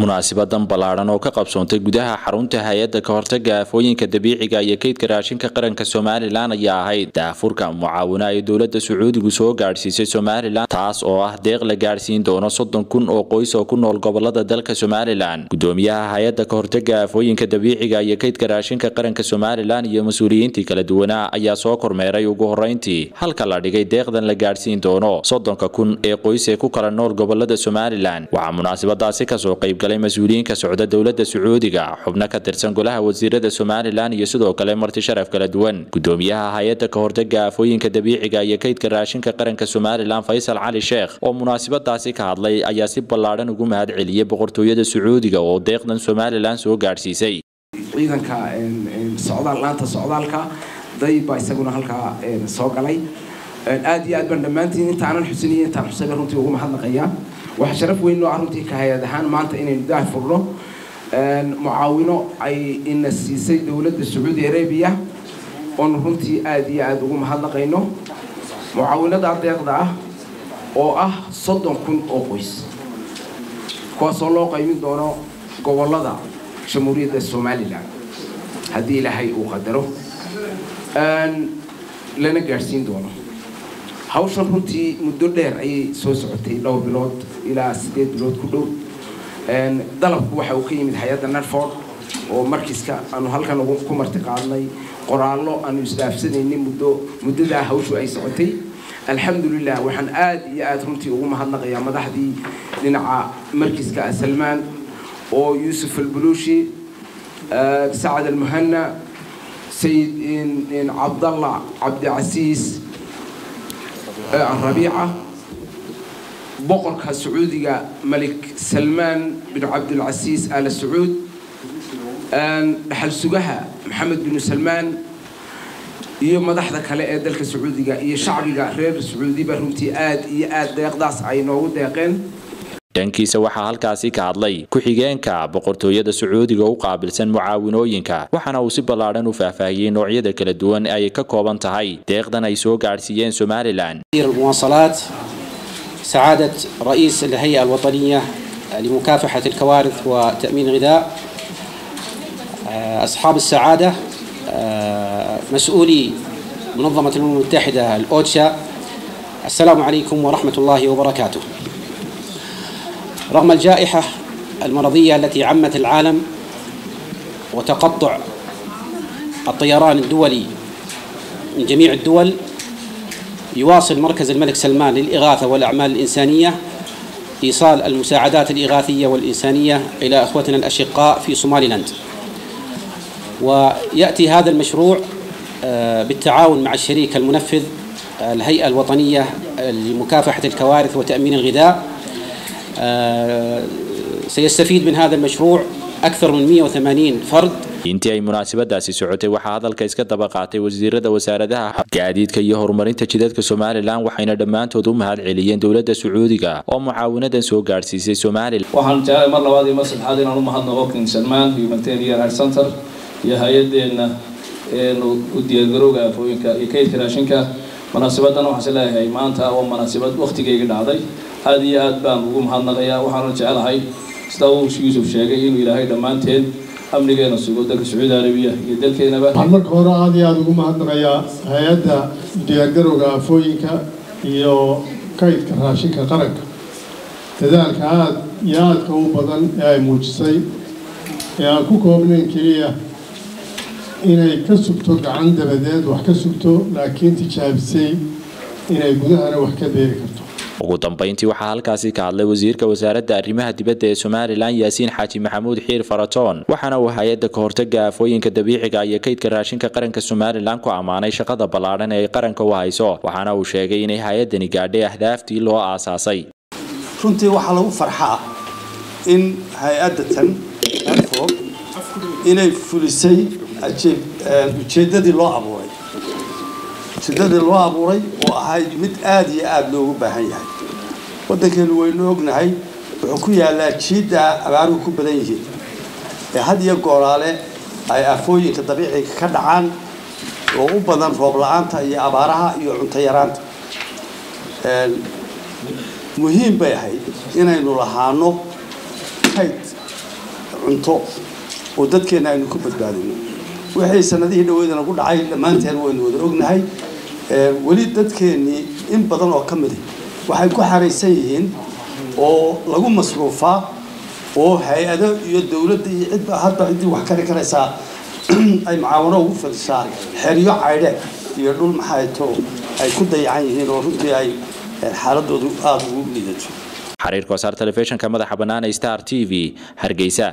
munaasibadan ballaadhan oo ka qabsoontay gudaha xarunta hay-adda ka hortaga aafooyinka dabiiciga iyo kaydka raashinka qaranka somalilan ayaa ahayd daafurka mucaawina ay dowladda sacuudigu soo gaadhsiisay somalilan taas oo ah deeq la gaadhsiin doono soddon kun oo qoys oo ku nool gobolada dalka somalilan gudoomiyaha hay-adda ka hortaga aafooyinka dabiiciga iyo kaydka raashinka qaranka somalilan iyo mas-uuliyiintii kala duwanaa ayaa soo kormeeray ugu horreyntii halka la dhigay deeqdan la gaadhsiin doono soddonka kun ee qoys ee ku kala nool gobolada somalilan waxaa munaasabadaasi kasoo qayb galay mas-uuliyiin ka socda dowladda sacuudiga xubno ka tirsan golaha wasiirada somalilan iyo sidoo kale marti sharaf kala duwan gudoomiyaha hay-adda ka hortaga aafooyinka dabiiciga iyo kaydka raashinka qaranka somalilan faysal cali sheekh oo munaasabadaasi ka hadlay ayaa si ballaadhan ugu mahad celiyey boqortooyada sacuudiga oo deeqdan somalilan soo gaadhsiisay ciidanka socdaal laanta socdaalka day baa isaguna halkaa soo galay aad iyo aad baan dhammaantiin intaanan xusiniyo intaan xusayba runtii ugu mahadnaqayaa waxaa sharaf weyn noo ah runtii ka hay-ad ahaan maanta inaynu daah furno mucaawino ay ina siisay dowladda sacuudi arabiya oonu runtii aad iyo aada ugu mahadnaqayno mucaawinadaa deeqda ah oo ah soddon kun oo qoys kuwaasoo loo qaymin doono gobolada jamhuuriyadda somalilan haddii ilaahay uu qadaro lana gaadhsiin doono hawshan runtii muddo dheer ayay soo socotay dhowr bilood ilaa siddeed bilood ku dhow dalabku waxa uu ka yimid hay-adda narford oo markiiska aanu halkan ku marti qaadnay qoraallo aanu isdhaafsanaynay muddo muddadaa hawshu ay socotay alxamdulilah waxaan aad iyo aada runtii ugu mahadnaqayaa madaxdii dhinaca markiiska salmaan oo yuusuf albuluushi sacad almuhana sayid cabdallah cabdicasiis rabiica boqorka sacuudiga malik salmaan bin cabdilcasiis al sacuud dhaxal sugaha maxamed binu salmaan iyo madaxda kale ee dalka sacuudiga iyo shacbiga reer sacuudiba runtii aad iyo aad deeqdaas ay noogu deeqeen dhankiisa waxaa halkaasi ka hadlay ku-xigeenka boqortooyada sacuudiga u qaabilsan mucaawinooyinka waxaana uu si ballaadhan u faahfaahiyey noocyada kala duwan ay ka kooban tahay deeqdan ay soo gaadhsiiyeen somalilan المواصلات سعادة رئيس الهيئة الوطنية لمكافحة الكوارث وتأمين الغذاء أصحاب السعادة مسؤولي منظمة الأمم المتحدة الأوتشا السلام عليكم ورحمة الله وبركاته رغم الجائحة المرضية التي عمت العالم وتقطع الطيران الدولي من جميع الدول يواصل مركز الملك سلمان للإغاثة والأعمال الإنسانية إيصال المساعدات الإغاثية والإنسانية إلى أخوتنا الأشقاء في صوماليلاند ويأتي هذا المشروع بالتعاون مع الشريك المنفذ الهيئة الوطنية لمكافحة الكوارث وتأمين الغذاء سيستفيد من هذا المشروع أكثر من 180 فرد intii ay munaasabadaasi socotay waxaa hadalka iska daba qaatay wasiirada wasaaradaha gaadiidka iyo horumarinta jidadka somalilan waxayna dhammaantood u mahad celiyeen dowladda sacuudiga oo mucaawinadan soo gaadhsiisay somalilan waxaan jeclay mar labaad iyo mar saddexaad inaan u mahadnaqo king salmaan humanitarian aid center iyo hay-adeenna u diyaargarowga aafooyinka iyo kaydka raashinka munaasabadan waxaan is leeyahay maanta waa munaasabad waktigayga dhacday aad iyo aad baan ugu mahadnaqayaa waxaana jecelahay sida uu yuusuf sheegay inuu ilaahay dhammaanteen amnigeena sugo dalka sacuudi arabiya iyo dalkeenaba waxaan marka hore aada iyo aada ugu mahadnaqayaa hay-adda diyaargarowga aafooyinka iyo kaydka raashinka qaranka dadaalka aada iyo aadka u badan ee ay muujisay ee aan ku koobnayn keliya inay ka sugto gacan dabadeed wax ka sugto laakiin tijaabisay inay gudahana wax ka beeri karto ugu dambeyntii waxaa halkaasi ka hadlay wasiirka wasaaradda arrimaha dibadda ee somalilan yaasiin xaaji maxamuud xiir faratoon waxaana uu hay-adda ka hortaga aafooyinka dabiiciga iyo kaydka raashinka qaranka somalilan ku ammaanay shaqada ballaadhan ee ay qaranka u hayso waxaana uu sheegay inay hay-addani gaadhay ahdaaftii loo aasaasay runtii waxaa lagu farxaa in hay-adda tan anfog inay fulisay ujeeddadii loo abuuray ujeeddadii loo abuuray oo ahayd mid aada iyo aada loogu baahan yahay waddankeenu waynu ognahay wuxuu ku yaallaa jiidda abaaruhu ku badan yihiin ee had iyo gooraale ay aafooyinka dabiiciga ka dhacaan oo u badan roob la-aanta iyo abaaraha iyo cunto yaraanta muhiim bay ahayd inaynu lahaano kayd cunto oo dadkeenna aynu ku badbaadino wixii sanadihii dhaweydana ku dhacay dhammaanteen waynu wada ognahay weli dadkeennii in badan oo ka midi waxay ku xaraysan yihiin oo lagu masruufaa oo hay-ado iyo dowladda iyo cidba hadba ciddii wax kari karaysaa ay mucaawano ugu fidisaa xeryo caydhe iyo dhul maxayto ay ku dayacan yihiin oo runtii ay xaaladoodu aada ugu liidato xariirka wasaar telefishinka madaxa bannaan ee star t v hargeysa